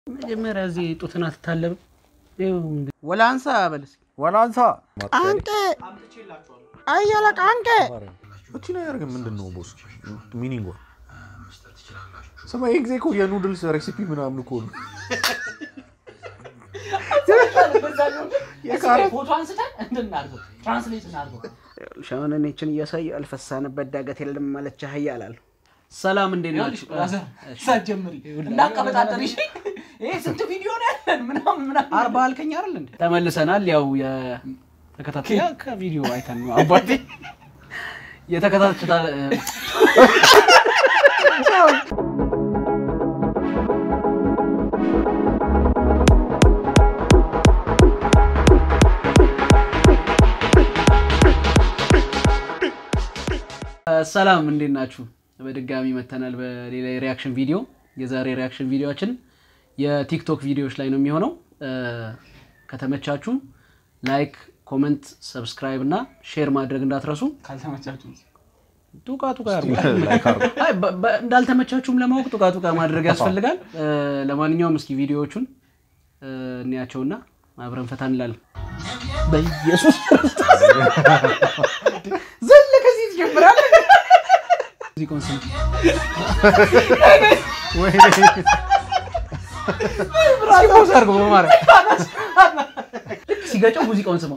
መጀመሪያ እዚህ ጡትን አትታለብም። ወላንሳ በልስ ወላንሳ አንቄ አየለቅ አንቄ እቺ ነገር ግን ምንድን ነው ቦስ ሚኒንጓ? ስማ ይህ ጊዜ እኮ የኑድልስ ሬሲፒ ምናምን እኮ ነው። ፎቶ አንስተን እንድናርገው ትራንስሌት እናርገው። ሻውን እኔችን እያሳየ አልፈሳንበት ዳገት የለም ማለት ቻህያ አላለሁ። ሰላም እንዴት ናችሁ? ሳትጀምሪ እንዳቀበጣጠር ይሽ ይሄ ስንት ቪዲዮ ነው ያለን ምናምን ምናምን አርባ አልከኝ አይደል እንዴ? ተመልሰናል። ያው የተከታተያ ከቪዲዮ አይተን ነው አባቴ የተከታተታ ሰላም እንዴት ናችሁ? በድጋሚ መተናል በሌላ የሪያክሽን ቪዲዮ። የዛሬ ሪያክሽን ቪዲዮችን የቲክቶክ ቪዲዮዎች ላይ ነው የሚሆነው። ከተመቻችሁ ላይክ፣ ኮመንት፣ ሰብስክራይብ እና ሼር ማድረግ እንዳትረሱ። ካልተመቻችሁ ጡቃ ጡቃ ያርጉ። አይ፣ በ- በ- እንዳልተመቻችሁም ለማወቅ ጡቃ ጡቃ ማድረግ ያስፈልጋል። ለማንኛውም እስኪ ቪዲዮዎቹን እንያቸውና አብረን ፈታ እንላለን። በኢየሱስ ዘለ ከዚህ ትጀምራለህ። ሙዚቃውን ስም ሲፖዝ አድርገው በማርያም ልክ ሲገጨው ሙዚቃውን ስማው።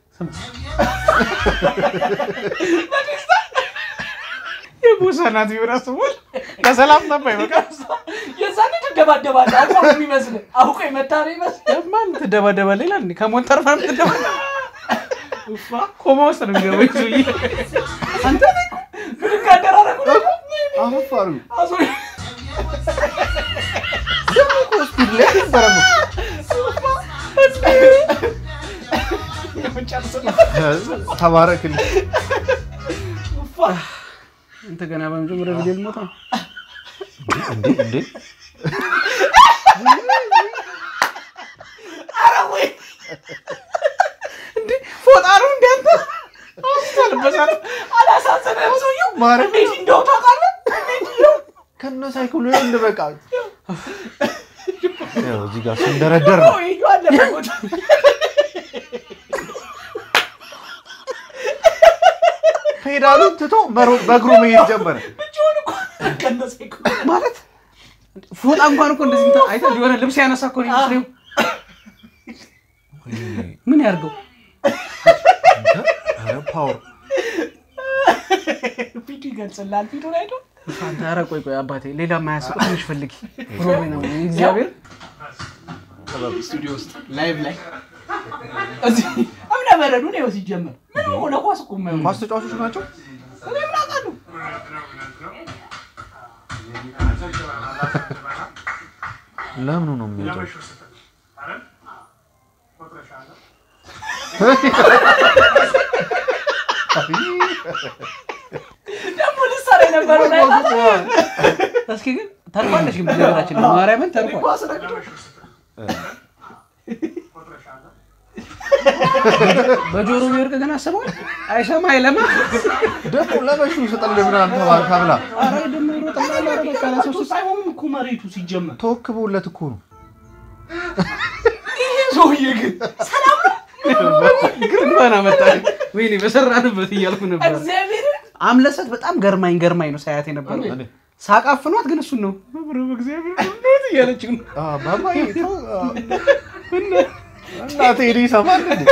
የቦሰናት ቢሆን አስቦል ለሰላም ነበር በቃ የዛኔ ትደባደባለህ። አውቆ ነው የሚመስልህ። አውቆ የመታ ነው ይመስልህ። ማን ትደባደባለህ ይላል እንዴ? ከሞት ተርፋ ትደባደባ ኮማ ውስጥ ነው የሚገባው ይህ ሰውዬ። አንተ ብድግ አደራረጉ ደግሞ አፈፋሩ አዞ ተባረክልኝ። አንተ ገና በመጀመሪያ ቪዲዮ ልሞታ ነው። እንዴ እንዴ ፎጣ ነው እንደ አንተ አስታልበሳት አላሳዘነህም ሰውዬው? ማርያም እንዴት እንደው ታውቃለህ? ከነ ሳይክሉ እንደ በቃ ያው እዚህ ጋር ስንደረደር ነው ሰውዬው አለበት ቦታ። ፔዳሉን ትቶ መሮጥ በእግሩ መሄድ ጀመረ። ብቻውን እኮ ቀነሰ እኮ። ማለት ፎጣ እንኳን እኮ እንደዚህ እንትን አይተህ የሆነ ልብስ ያነሳ እኮ ነው የሚመስለው። ምን ያርገው? ኧረ ፓወር ፊቱ ይገልጽልሃል። ፊቱን አይቶ አንተ ኧረ ቆይ ቆይ አባቴ ሌላ ማያስቅ ትንሽ ፈልጊ። ሮቤ ነው እግዚአብሔር ስቱዲዮ ውስጥ ላይቭ ላይ እዚህ እምነ በረዱ ነው ሲጀመር ምን ሆነ ኳስ እኮ የማይሆን ኳስ ተጫዋቾች ናቸው። እኔ ምን አውቃለሁ? ለምኑ ነው የሚወጣው? ደግሞ ልትሰራ የነበረው ላይ እስኪ ግን ተርፏለች ግን በነገራችን ላይ ማርያምን ተርፏል። ኳስ ረግጦ በጆሮ ቢወርቅ ግን አስበዋል። አይሰማ አይለማ። ደግሞ ለበሹ ስጥልህ ምናምን ተባልካ ብላ ኧረ ደግሞ ይሮጥልሃል። ኧረ በቃ ለሰው ስ- ሳይሆንም እኮ መሬቱ ሲጀመር ተወክቦለት እኮ ነው። ይሄ ሰውዬ ግን ግን እንኳን አመጣህ። ወይኔ በሰራንበት እያልኩ ነበር። እግዚአብሔር አምለሰት በጣም ገርማኝ ገርማኝ ነው ሳያት የነበረው እኔ ሳቃፍኗት ግን እሱን ነው እግዚአብሔር እውነት እያለች ነው። ባባዬ ተው፣ አ፣ እናቴ ሄዶ ይሰማል እንዴ?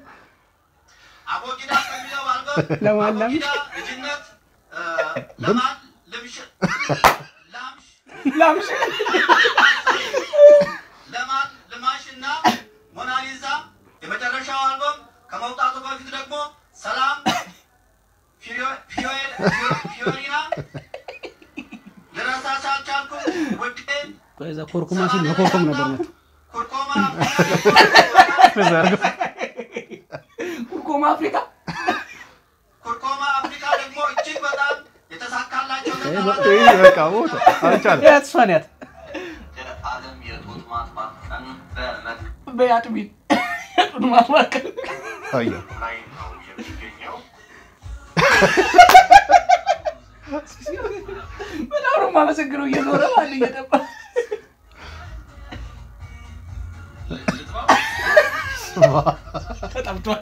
አቦጊዳ ከሚለው አልበም ለማላም አቦጊዳ ልጅነት እ፣ ለማን ልምሽ ላምሽ ላምሽ ለማን ልማሽ እና ሞናሊዛ የመጨረሻው አልበም ከመውጣቱ በፊት ደግሞ ሰላም ፊዮ- ፊዮ- ፊዮሪና ልረሳሽ አልቻልኩም ውዴ ከዛ ኮርኩማ ሲል መኮርኮም ነበር መቶ ኩርኮማ ኩርኮማ አፍሪካ ኩርኮማ አፍሪካ ደግሞ እጅግ በጣም የተሳካላቸው ይሄ በቃ ሞተ፣ አልቻለም። ያት እሷን ያት ዓለም የጡት ማጥባት ቀን በመት በያጥቢት የጡት ማስዋቀል አየሁ። ላይ ነው የሚገኘው። በጣም ነው የማመሰግነው። እየዞረ ማን እየጠባ ተጠብቷል።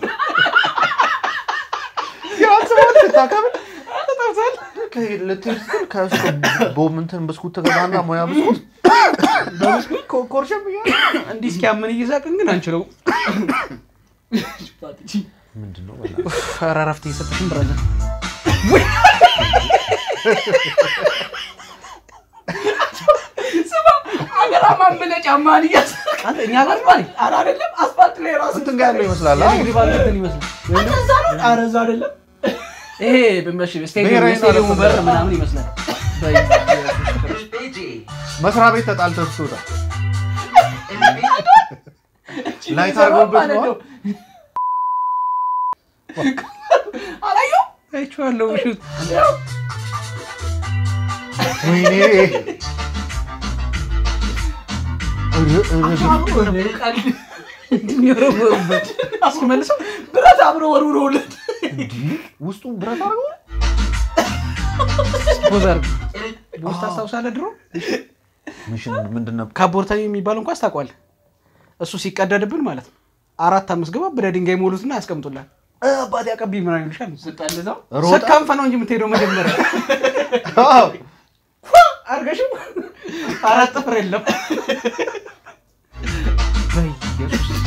ያስባል ስታከብል ልትሄድ ስትል ከሱቅ ቦም እንትን ብስኩት ትገዛና ሙያ ብስኩት ኮ- ኮርሸም እያለ እንዲህ እስኪያምን እየሳቅን ግን አንችለው። ምንድን ነው በእናትህ? ኧረ እረፍት እየሰጠሽን ብራዘር። ስማ አገራማን ብለህ ጫማህን እያሰብክ አንተ እኛ ጋር ነው አይደል? ኧረ አይደለም አስፋልት ላይ ራሱ እንትን ጋር ያለው ይመስላል አ? የንግድ ባንክ እንትን ይመስላል። አንተ እዛ ነው? ኧረ እዛ አይደለም ይሄ በመሽ ስቴዲየም ብሔራዊ የስቴዲየሙ ማለት በር ነው። ምናምን ይመስላል። መስሪያ ቤት ተጣልተህ ስትወጣ ላይት አድርገውበት ማለት ነው ነው። አላየው አይቼዋለሁ። ውሹት ወይኔ እንዲወረወሩበት እስኪመልሰው ብረት አብሮ ወርውረውለት ውስጡ ብረት አድርገው ፖዝ አድርግ። ቦስ ታስታውሳለህ? ድሮ ምሽን ምንድን ነበር ካቦርታዊ የሚባል እንኳ ታውቋል። እሱ ሲቀደድብን ማለት ነው አራት አምስት ግባ ብለ ድንጋይ ሞሉትና ያስቀምጡላል። እ አባቴ አቀብኝ ምናምን ይሉሻል። ስጠልዘው ሮጣ ስካንፈ ነው እንጂ የምትሄደው መጀመሪያ አዎ። አርገሽም አራት ጥፍር የለም። በኢየሱስ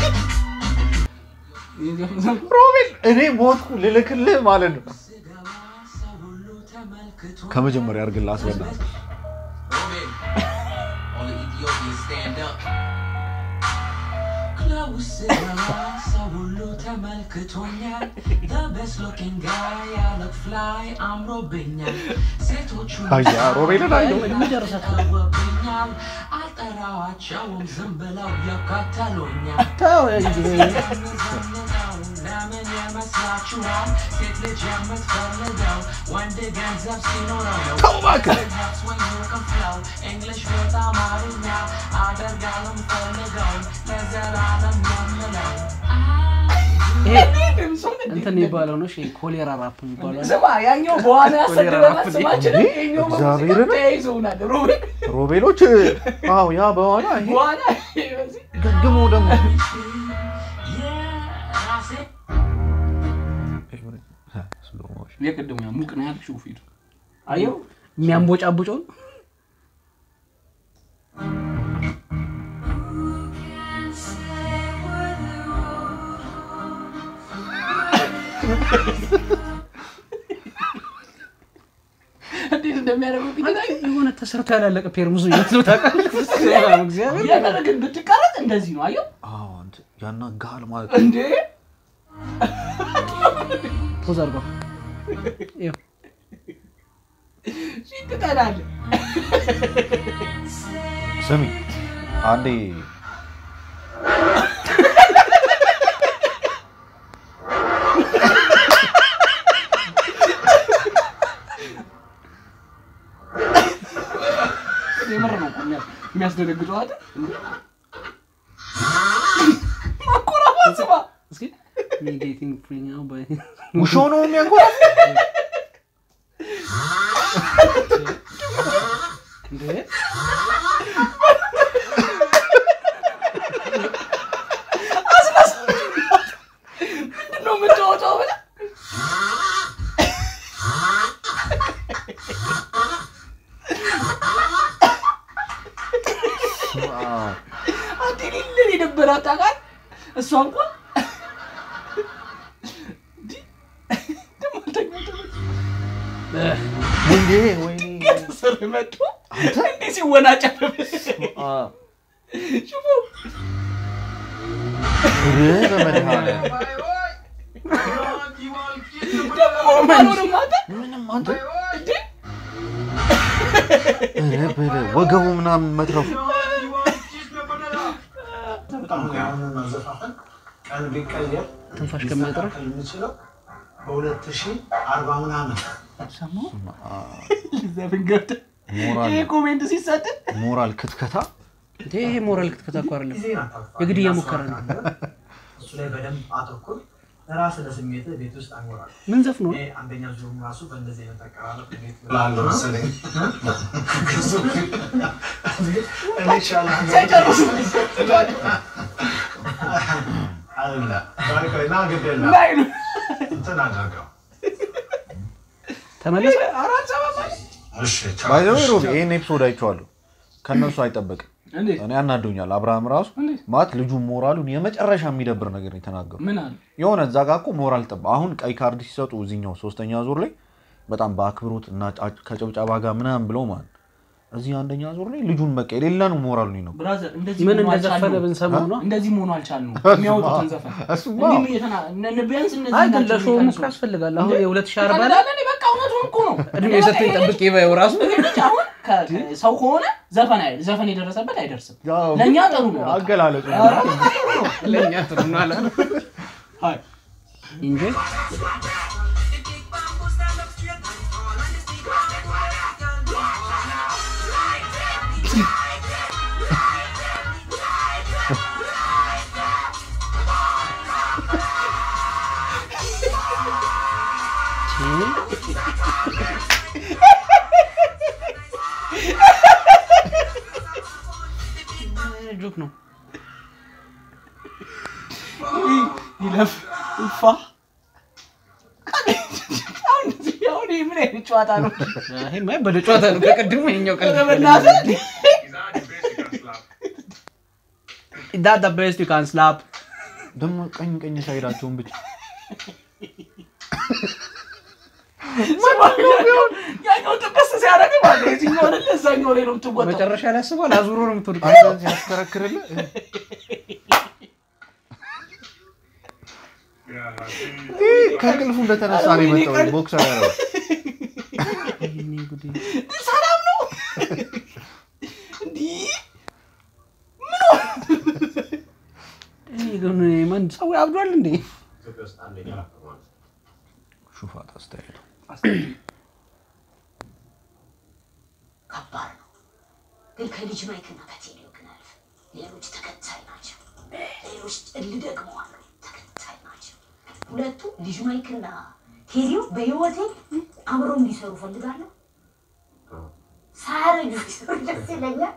ሮቤል እኔ ሞትኩ ልልክልህ ማለት ነው ከመጀመሪያ አድርግልህ አስበና ሰው ሁሉ ተመልክቶኛል The best looking guy I look fly አምሮብኛል ሴቶቹ አያ ሮቤልን አየሁ ተውብኛል አልጠራዋቸውም ዝም ብለው ይከተሉኛል ተው እንጂ ዘንዘው ለምን ይመስላችኋል ሴት ልጅ የምትፈልገው ወንድ ገንዘብ ሲኖረው ነው ተው እባክህ Perhaps when you can flow English with አማርኛ አደርጋለሁ ፈልገውን ለዘላለም የምለው ይሄ እንትን የሚባለው ነው። እሺ ኮሌራ ራፕ የሚባለው አለ። ስማ ያኛው በኋላ ያሰደበናል ኮሌራ ስማችን እንዴ? ይኸኛው እግዚአብሔርን? በሙዚቃ ተያይዘውናል ሮቤል ሮቤሎች አዎ ያ በኋላ ይሄ በኋላ በዚህ ግግሙ ደግሞ የራሴ የቅድሙ ያ ሙቅ ነው ያልሽው ፊቱ አየው የሚያንቦጫቡጨውን እንዴት እንደሚያደርገው ፊት ላይ የሆነ ተሰርቶ ያላለቀ ፔርሙዝ ነው ነው ታውቃለህ? እግዚአብሔር የምር ግን ብትቀረጥ እንደዚህ ነው አየው አዎ እንትን ያናግሃል ማለት እንዴ ፖዝ አድርጓል። ይኸው ፊት ትጠላለህ ስሚ አንዴ የምር ነው እኮ የሚያ- የሚያስደነግጠው አይደል እንዴ? ማኮራባት ስማ እስኪ me getting free now by ውሾ ነው የሚያንኮራ እንዴ ምንድን ነው የምትወጣው ብለህ አንተ ሌለን የነበራት ታውቃለህ እሷ እንኳን እንዲህ ደግሞ አልተኛም። ወይኔ ወይኔ ከስር መጥቶ እንዲህ ሲወናጨፍ አ ሽፉ እህ በመድኃኒዓለም ደግሞ አልሆንም አንተ ምንም አንተ እንዴ እህ በለ ወገቡ ምናምን መትረፉ ቀን ቢቀየር ትንፋሽ ከሚያጥረው ሊስተካከል የሚችለው በሁለት ሺህ አርባ ምናምን ዘብን ገብተህ ሞራል ይሄ ኮሜንት ሲሰጥን ሞራል ክትከታ እንዴ ይሄ ሞራል ክትከታ እኮ አይደለም ጊዜን አታጥፋ። የግድያ ሙከራ ነው። እሱ ላይ በደንብ አተኩር። ለራስህ ለስሜትህ ቤት ውስጥ አንጎራል። ምን ዘፍኖ ነው? እኔ አንደኛ ዙሩም ራሱ በእንደዚህ አይነት አቀራረብ እንዴት ብላለሁ መሰለኝ። እኔ ይሻላል ሳይጨርሱ አይደለም። ና ግድ የለም ላይ ነው እንትን አድርገው። ተመለሰ። አራት ሰበብ ማለት እሺ ቻው። ባይዘው እሺ፣ ሮቢ ቻው። ይህን ኤፒሶድ አይቼዋለሁ። ከእነሱ አይጠበቅም። እንዴት እኔ ያናዶኛል። አብርሃም ራሱ እንዴት? ማለት ልጁ ሞራሉን የመጨረሻ የሚደብር ነገር ነው የተናገሩ። ምን አለ የሆነ እዛ ጋ እኮ ሞራል ጠባ። አሁን ቀይ ካርድ ሲሰጡ እዚኛው ሶስተኛ ዙር ላይ በጣም በአክብሮት እና ጫ- ከጭብጨባ ጋር ምናምን ብለው ማለት እዚህ አንደኛ ዙር ላይ ልጁን በቃ የሌለ ነው ሞራሉ ነው ብራዘር እንደዚህ ምን መሆኑ እንደዘፈነ አልቻልነውም። ብንሰማው ነው። እንደዚህ መሆኑ አልቻልነውም። የሚያወጡትን ዘፈን እሱማ እንዲህም እየተና- እነ- ቢያንስ እነዚህ አይ ግን ናቸው ለሾውም የሚቀንሱ። እኮ ያስፈልጋል። አሁን የሁለት ሺህ አርባ ላይ ትቀልዳለህ? እኔ በቃ እውነቱን እኮ ነው። እድሜ እኔ በቃ ሰጥቶኝ ይሄ ጠብቅ ልጅ- ይበየው ራሱ ይሄ ልጅ አሁን ከ- ከ- ሰው ከሆነ ዘፈን አይደል ዘፈን የደረሰበት አይደርስም። ያው ለእኛ ጥሩ ነው። በቃ። አገላለጹ ኧረ ለእኛ ጥሩ ነው አለ አይ እንጂ ጆክ ነው። ይለፍ ይፋ አሁን እዚህ- አሁን ይሄ ምን አይነት ጨዋታ ነው? ይሄማ በደ ጨዋታ ነው። ከቅድሙ ይኸኛው ቀልድ ኧረ በእናትህ ዳት ቤስት ዩ ካን ስላፕ ደግሞ ቀኝ ቀኝ ሳይዳቸውን ብቻ ያኛው ጥቅስ ሲያደርግ ማለት ነው። የትኛው አይደለ እዛኛው ላይ ነው የምትወጣው። መጨረሻ ላይ አስቧል። አዙሮ ነው የምትወድቀው። አንተን ሲያሽከረክርልህ ይህ ከእንቅልፉ እንደተነሳ ነው የመጣው ቦክሰር ያደረገው ሰላም ነው እንዲህ እኔ ግን ማን ሰው ያብዷል እንዴ? ኢትዮጵያ ውስጥ አንደኛ ነበር ማለት ነው። ሹፋት አስተያየቱ ከባድ ነው። ግን ከልጅ ማይክና ከቴሌው ግን አልፍ ሌሎች ተከታይ ናቸው። ሌሎች እል ደግሞ አሉ ተከታይ ናቸው። ሁለቱ ልጅ ማይክና ቴሌው በህይወቴ አብረው እንዲሰሩ ፈልጋለሁ። ሳያረጁ ቢሰሩ ደስ ይለኛል።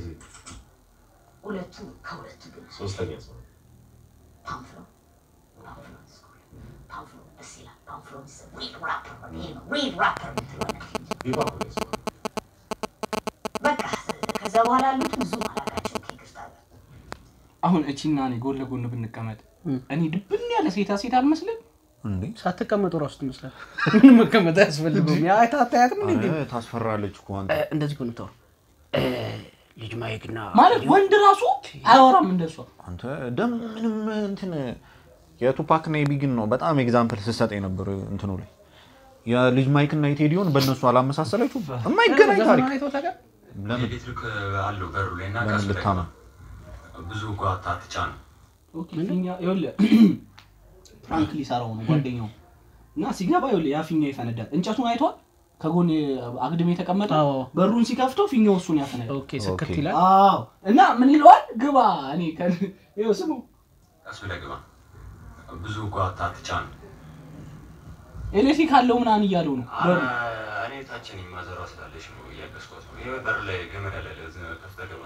ሁለቱ ከሁለቱ ግን ሶስተኛ ሰው ፓምፍሎ ፓምፍሎ ስኩል ፓምፍሎ ደስ ይላል። ፓምፍሎ ሪድ ራፐር ይሄ ነው ሪድ ራፐር የምትለው ነገር ቢባል ነው የሰው በቃ ከዛ በኋላ ያሉት ብዙ አላቃቸው ይቅርታ አሁን እቺና እኔ ጎን ለጎን ብንቀመጥ እም። እኔ ድብን ያለ ሴታ ሴት አልመስልም? እንዴ ሳትቀመጡ ራሱ ትመስላል። ምንም መቀመጥ አያስፈልገውም። ያ አታያትም እንዴ? ኧረ ታስፈራለች እኮ አንተ እ፣ እንደዚህ እኮ ነው የምታወራው። እ፣ ልጅ ማይክና ማለት ወንድ ራሱ አያወራም እንደሷ። አንተ ደግሞ ምንም እንትን የቱፓክ እና የቢግን ነው በጣም ኤግዛምፕል ስሰጥ የነበር እንትኑ ላይ የልጅ ማይክ እና የቴዲዮን በእነሱ አላመሳሰለችው የማይገናኝ ታሪክ አይተው ታውቃለህ? ለምን ኤሌክትሪክ አለው በሩ ላይ እና ለምን ቀስ ላይ ልታማ ብዙ ጓታ ትጫን ኦኬ፣ ፊኛ ይኸውልህ ፕራንክ ሊሰራው ነው ጓደኛው እና ሲገባ ይኸውልህ ያ ፊኛው ይፈነዳል። እንጨቱን አይቷል። ከጎን አግድም የተቀመጠው አዎ። በሩን ሲከፍተው ፊኛው እሱን ያፈነዳል። ኦኬ ስክት ኦኬ። ይላል። አዎ እና ምን ይለዋል? ግባ እኔ ከ- ይኸው ስሙ ቀስ ብለህ ግባ ብዙ ጓታ ትጫን ኤሌክትሪክ አለው ምናምን እያለው ነው በሩ እኔ ታችን ማዘሯ ስላለች ነው እያገዝኳት ነው። ይሄ በር ላይ ገመድ አለ ለዚህ ከፍተህ ግባ።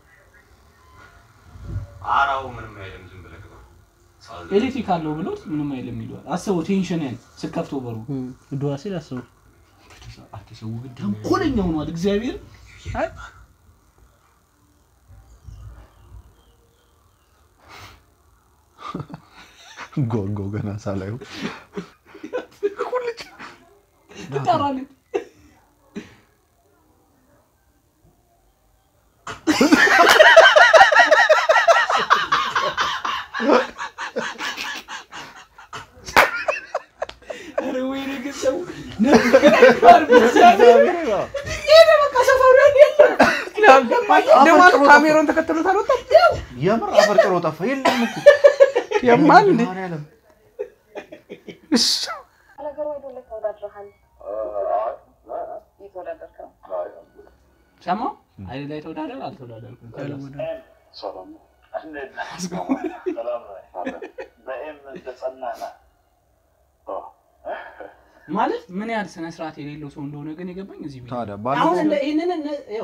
አራው ምንም አይልም፣ ዝም ብለህ ግባ። ሳል- ኤሌክትሪክ አለው ብሎት ምንም አይልም ይለዋል። አስበው ቴንሽንን ስከፍተው በሩ እም፣ ድዋ ሲል አስበው። አትሰው ግን ተንኮለኛ ሆኗል። እግዚአብሔር ጓጓው ገና ሳላዩ ትጠራለች። ኧረ ወይኔ ግን ሰው ነበር እግዚአብሔር ይሄ በቃ ሰፈሩ የለም ደግሞ ካሜራውን ተከትሎት አልወጣም። የምር አፈር ጭሮ ጠፋ የለም እኮ የማን እንዴ? ማርያም ነገሩ አይደለ ተወዳድረሃል። እየተወዳደርክ ነው። ሰማው አይደል ላይ ተወዳደር አልተወዳደርኩም ማለት ምን ያህል ስነ ስርዓት የሌለው ሰው እንደሆነ ግን የገባኝ እዚህ ቤት ታዲያ አሁን ባለፈው እንደ ይህንን እነ- ይኸው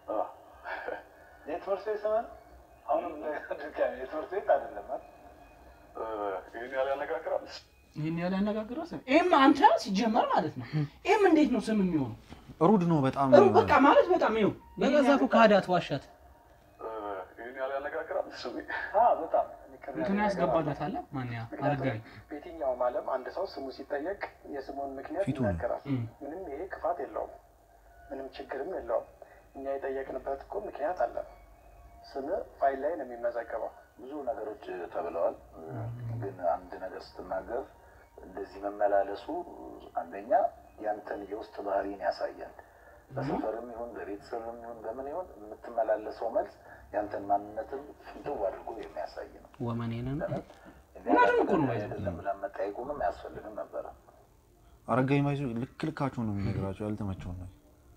የትምህርት ቤት ስምህ አሁንም ድጋሚ የትምህርት ቤት አይደለም አይደል? ይህን ያህል ያነጋግራል። ይህን ያህል ያነጋግረው ስም ይህም አንተ ሲጀመር ማለት ነው። ይህም እንዴት ነው ስም የሚሆነው? ሩድ ነው በጣም ሩ በቃ ማለት በጣም ይኸው በገዛ እኮ ከሃዳት ዋሻት ይህን ያህል ያነጋግራል። ስሜ በጣም እንትን ያስገባለታል። ማን ያ አረጋኝ በየትኛውም ዓለም አንድ ሰው ስሙ ሲጠየቅ የስሙን ምክንያት ፊቱ ነው። ይናገራል። ምንም ይሄ ክፋት የለውም፣ ምንም ችግርም የለውም። እኛ የጠየቅንበት እኮ ምክንያት አለ። ስም ፋይል ላይ ነው የሚመዘገበው። ብዙ ነገሮች ተብለዋል። ግን አንድ ነገር ስትናገር እንደዚህ መመላለሱ አንደኛ ያንተን የውስጥ ባህሪን ያሳያል። በሰፈርም ይሁን በቤተሰብም ይሁን በምን ይሁን የምትመላለሰው መልስ ያንተን ማንነትን ፍንትው አድርጎ የሚያሳይ ነው። ወመኔንን እውነትም እኮ ነው ባይዘው። አይደለም ብለን መጠየቁንም አያስፈልግም ነበረ። አረጋኝ ባይዞ ልክ ልካቸው ነው የሚነግራቸው ያልተመቸውን ነው።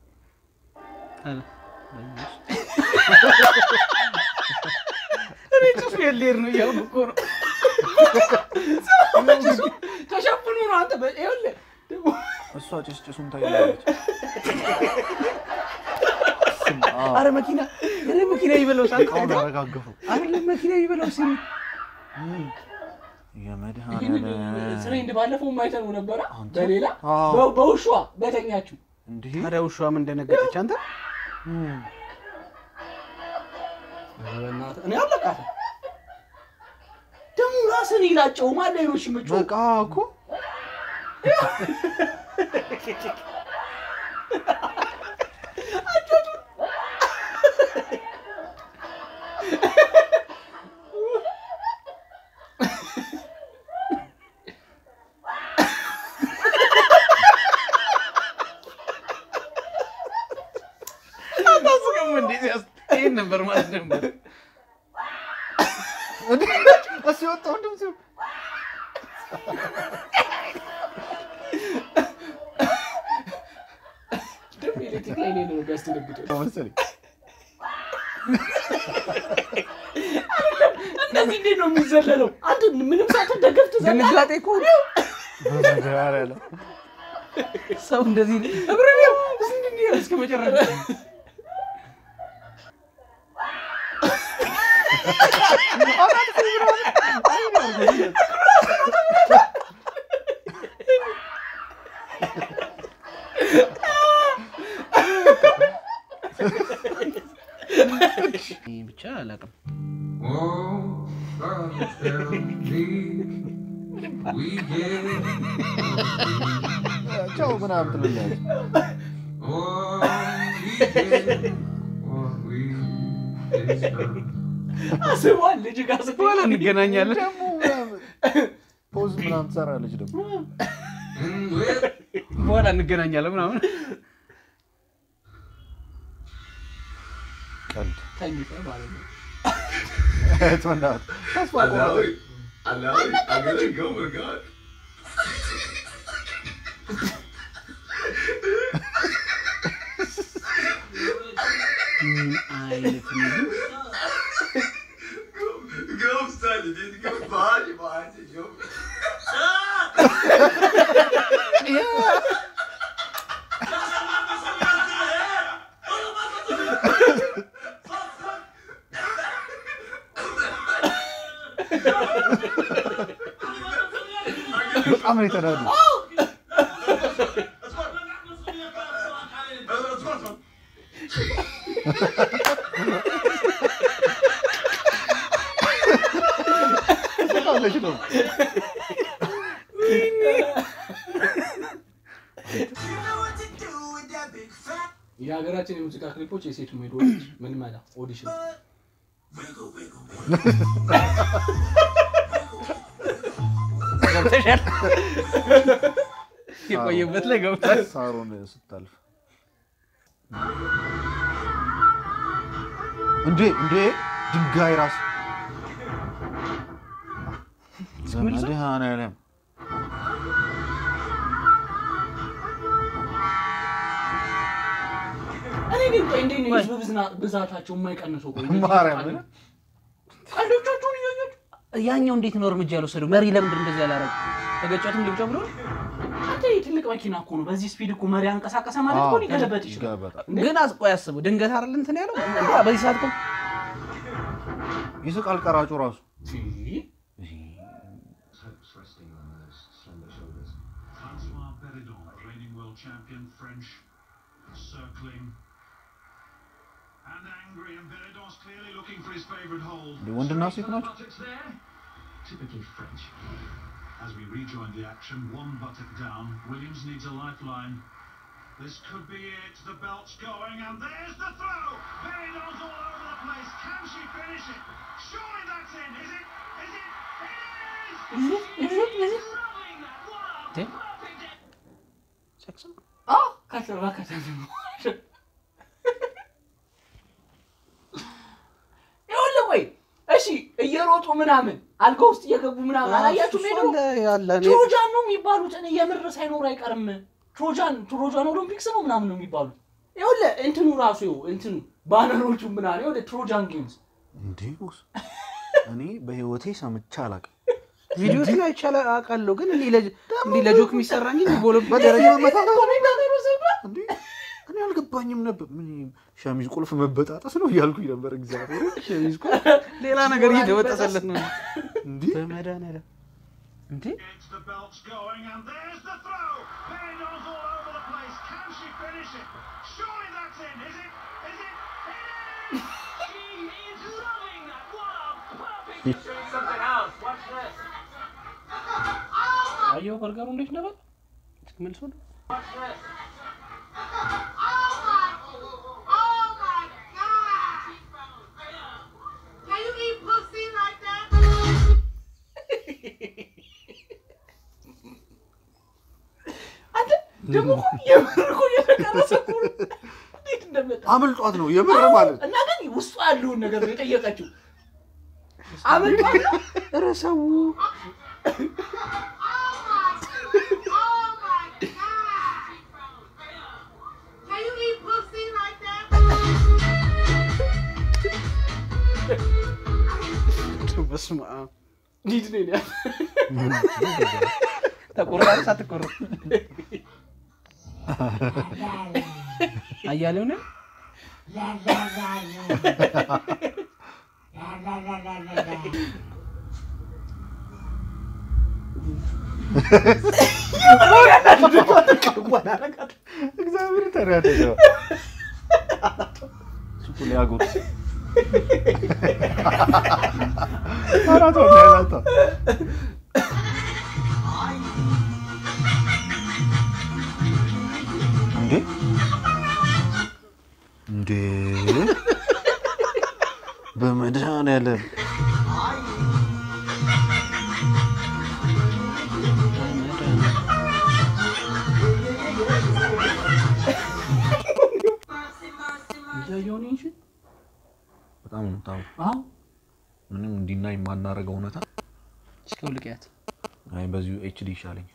እኔ ጭሱ የሌር ነው እያልኩ እኮ ነው። ጭሱ ተሸፍኖ ነው አንተ በ- ይኸውልህ ደግሞ እሷ ጭስ ጭሱን ታይላለች። አረ መኪና አረ መኪና ይበለው ሳል እቃውን አረጋገፉ። አረ መኪና ይበለው ሲሉ የመድኃኒዓለም ትሬንድ ባለፈው አይተነው ነበረ። አንተ? በሌላ አዎ። በ- በውሿ በተኛችሁ እንዴ ታዲያ ውሻም እንደነገጠች አንተ በእናትህ እኔ አለቃትም ደግሞ ራስን ይላጨው ማለ ሌሎች ምጮ በቃ እኮ አታስቅም እንዴ ሲያስ ይሄን ነበር ማለት ነበር እሱ የወጣው ድምፅ ይሁን። ደግሞ ኤሌክትሪክ ላይ ሌለ ነው ቢያስደነግጠው መሰለኝ እንደዚህ እንዴት ነው የሚዘለለው? አንተ ምንም ሳትደገፍ ትዘላለህ። ድንጋጤ እኮ በመድኃኒዓለም ሰው እንደዚህ እብረን ያው እንዴ እስከ መጨረሻ ብቻ አላውቅም። ቻው ምናምን ትልላለች። አስቧል ልጅ ጋር በኋላ እንገናኛለን። ደግሞ ምናምን ፖዝ ምናምን ትሰራለች ደግሞ በኋላ እንገናኛለን ምናምን ቀልድ ተኝተህ ማለት ነው። እህት በእናትህ ተስፋ ቆረጠች። ምን አይነት ምግብ በጣም ነው የተናዱ። ትስቃለች ደግሞ የሀገራችን የሙዚቃ ክሊፖች የሴት ሜዶች ምን መላ ኦዲሽን ገብተሻል? የቆየበት ላይ ገብቷል። ሳሮን ስታልፍ እንዴ እንዴ ድንጋይ ራስ በመድኃኒዓለም እኔ ግን ቆይ እንዴት ነው የህዝብ ብዝና- ብዛታቸው የማይቀንሰው? ቆይ እንዴት ማርያምን ነው? ቀልዶቻቸውን እያያችሁ ያኛው እንዴት ነው እርምጃ ያልወሰደው? መሪ ለምንድን እንደዚህ ያላረገ? ተገጫትም ልብጫ ብሎ አንተ ይህ ትልቅ መኪና እኮ ነው። በዚህ ስፒድ እኮ መሪ አንቀሳቀሰ ማለት እኮ ሊገለበጥ ይችላል። ይገለበጣል። ግን አስቆ ያስበው ድንገት አይደል እንትን ያለው በዚህ ሰዓት እኮ ይስቃል ቀራጩ ራሱ champion, French, circling. And angry, and Benedon's clearly looking for his favourite hold. እንደ ወንድና ሴት ናቸው Buttocks there. Typically French. As we rejoin the action, one buttock down. Williams needs a lifeline. This could be it. The belt's going, and there's the throw. Benidorm's all over the place. Can she finish it? Surely that's in. Is it? Is it? It is! Is it? Is it? እንዴ? አዎ ከተማ ከተማ ይኸውልህ ቆይ እሺ እየሮጡ ምናምን አልጋ ውስጥ እየገቡ ምናምን አላያችሁም? ሄዶ ያለ እኔ- ትሮጃን ነው የሚባሉት። እኔ የምር ሳይኖር አይቀርም። ትሮጃን ትሮጃን ኦሎምፒክስ ነው ምናምን ነው የሚባሉት። ይኸውልህ እንትኑ ራሱ ይኸው እንትኑ ባነሮቹ ምናምን ይኸውልህ ትሮጃን ጌምስ እንዴ ቦስ እኔ በህይወቴ ሰምቼ አላውቅም ቪዲዮስ ላይ አይቻለ አውቃለሁ፣ ግን እንዲህ ለጅ- እንዲህ ለጆክ የሚሰራ እንጂ በኦሎምፒክ በደረጃ ደረጃ መመታት ኮሜንታተሩ ሰብራ እንዴ እኔ አልገባኝም ነበር ምን ሸሚዝ ቁልፍ መበጣጠስ ነው እያልኩኝ ነበር እግዚአብሔር ሸሚዝ እኮ ሌላ ነገር እየተበጠሰለት ነው እንዴ በመድኃኒዓለም እንዴ It's the belt's going, and there's the throw. Benidorm's all over the place. Can she finish it? Surely that's in. Is it? Is it? It is! she is loving that. What a perfect. Something else. Watch this. አየው በርገሩ እንዴት ነበር መልሶ Watch this. Can you eat pussy like that? አንተ ደግሞ እኮ የምር እኮ እየተቀረጸ እኮ ነው። እንዴት እንደመጣ አምልጧት ነው የምር ማለት እና ግን ውስጡ ያለውን ነገር ነው የጠየቀችው። አመልጧት ነው ኧረ ሰው Can you eat pussy like that? በስመ አብ ሊድ ነው ያለ ተቆራረጥ ሳትቆረጥ አያሌው ነው እግዚአብሔር ተናደደ ሱቁ ሊያጎት አራቷ ያላታ እንዴ እንዴ በመድኃኒዓለም እያየሁ ነው እንጂ በጣም ነው በጣም አዎ ምንም እንዲና የማናረገው እውነታ እስኪ ልቀያት አይ በዚሁ ኤችዲ ይሻለኝ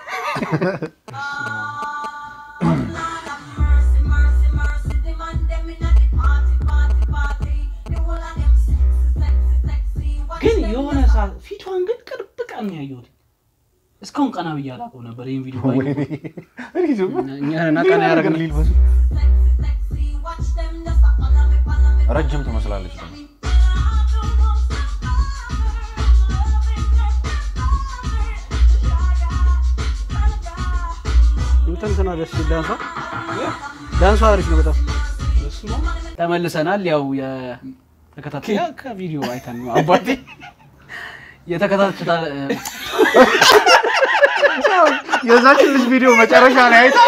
ግን የሆነ ሰዓት ፊቷን ግን ቅርብ ቀን ነው ያየሁት። እስካሁን ቀና ብዬ አላውቀው ነበር ይህን ቪዲዮ ባየሁ። እኛን ቀና ያደረግን ሊልበሱ ረጅም ትመስላለች ደግሞ እንትን እንትና ደስ ሲል ዳንሷ ዳንሷ አሪፍ ነው በጣም ተመልሰናል ያው የተከታተያ ከቪዲዮ አይተን ነው አባቴ የተከታተታ የዛችን ልጅ ቪዲዮ መጨረሻ ላይ አይታ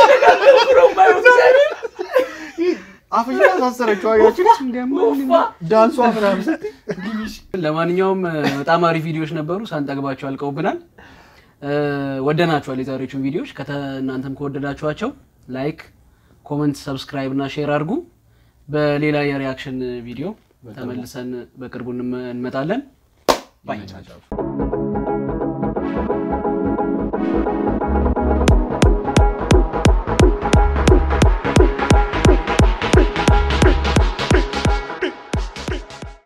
አፍያ ታሰረችው አያችሁ ዳንሷ ምናምን ስትይ ለማንኛውም በጣም አሪፍ ቪዲዮዎች ነበሩ ሳንጠግባቸው አልቀውብናል እ፣ ወደናችኋል የዛሬዎቹን ቪዲዮዎች ከተ እናንተም ከወደዳችኋቸው ላይክ ኮመንት ሰብስክራይብ እና ሼር አድርጉ በሌላ የሪያክሽን ቪዲዮ ተመልሰን በቅርቡ እንመ- እንመጣለን ባይ